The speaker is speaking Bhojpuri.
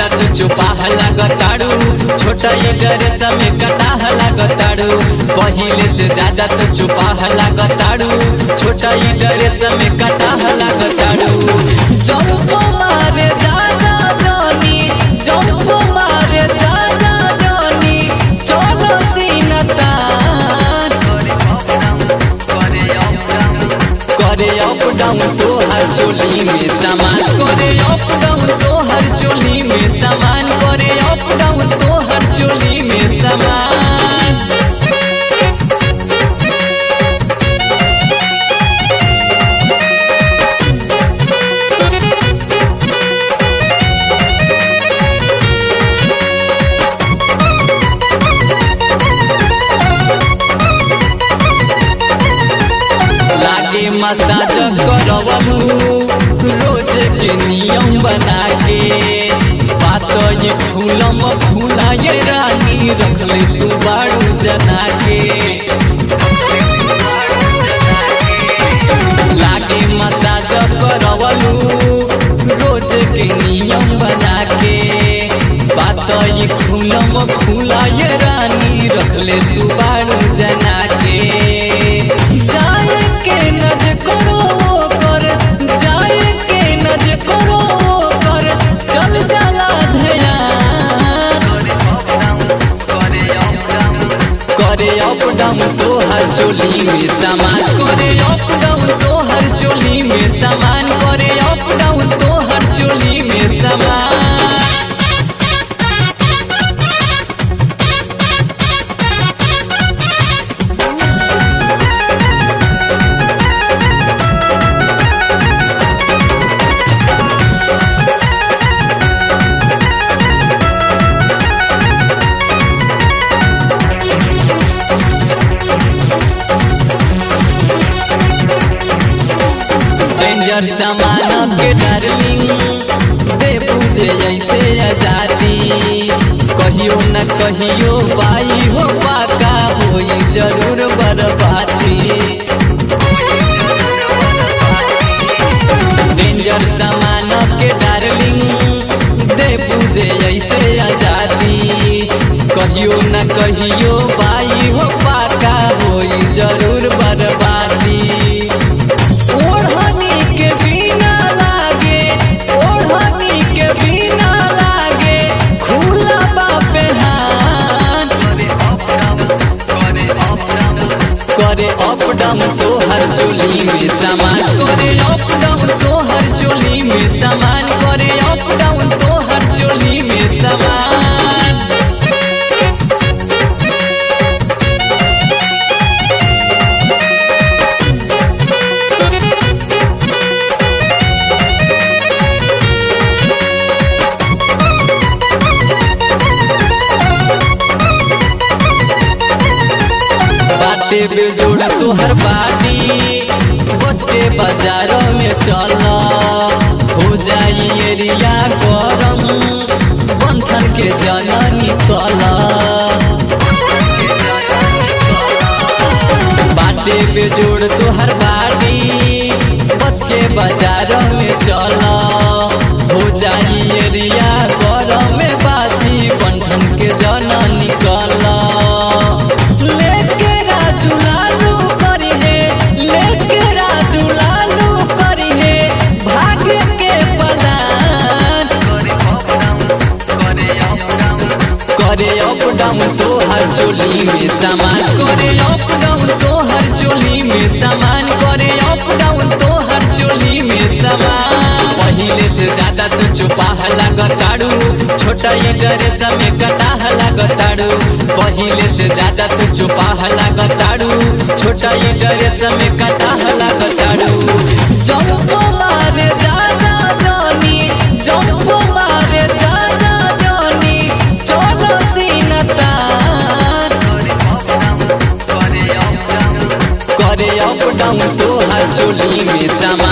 ज्यादा तू चुपाह लागताड़ू छोटा ये ड्रेस में कटाह लागताड़ू पहिले से ज्यादा तू चुपाह लागताड़ू छोटा ये ड्रेस में कटाह लागताड़ू जंप मारे जागा जानी जंप मारे जागा जानी चलो सीनता करे अप डाउन तो हर चोली में सामान करे अप डाउन तो हर चोली में सामान करे अप डाउन तो हर चोली में सामान लागे मसाज करवलू रोज के नियम बना के बात ये फूलम फूला ये रानी रख ले तू बाड़ू जना के लागे मसाज करवलू रोज के नियम बना के बात ये फूलम फूला ये रानी रख ले तू बाड़ू जना के जाए के नज करो वो कर जाए के नज करो वो कर चल जाला ध्यान करे अप डाउन तो हर चोली में सामान करे अप डाउन तो हर चोली में सामान करे अप डाउन तो हर चोली में सामान डेंजर सामान के डार्लिंग दे पूजे ऐसे आजादी कहियो न कहियो बाई हो पाका होई जरूर बर्बादी डेंजर सामान के डार्लिंग दे पूजे ऐसे आजादी कहियो न कहियो बाई हो पाका होई जरूर बर्बादी ओढ़नी के बिना लागे ओढ़नी के बिना लागे खुला बापे हाथ करे अप डाउन तो हर चोली में सामान करे अप डाउन तो हर चोली में सामान करे अप डाउन तो हर चोली में सामान बाटे बेजोड़ तोहर बाटी बच के बाजारों में चल हो जाई एरिया गरम बंधन के जननी तल बाटे बेजोड़ तोहर बाटी बच के बाजारों में चल हो जाई एरिया गरम में बाजी बंधन के जननी कल लेके राजू लालू करी है लेके राजू लालू करी है भाग्य के पलान करे अप डाउन तो हर चोली में सामान करे अप डाउन तो हर चोली में सामान करे अप डाउन तो हर चोली में सामान पहिले से ज्यादा तो चुपाह लागताड़ू छोटा ये ड्रेस में कटाह लागताड़ू पहिले से ज्यादा तो चुपाह लागताड़ू छोटा ये ड्रेस में कटाह लागताड़ू जंप मारे जागा जानी जंप मारे जागा जानी चलो सीनता करे अप डाउन तो हर चोली में सामान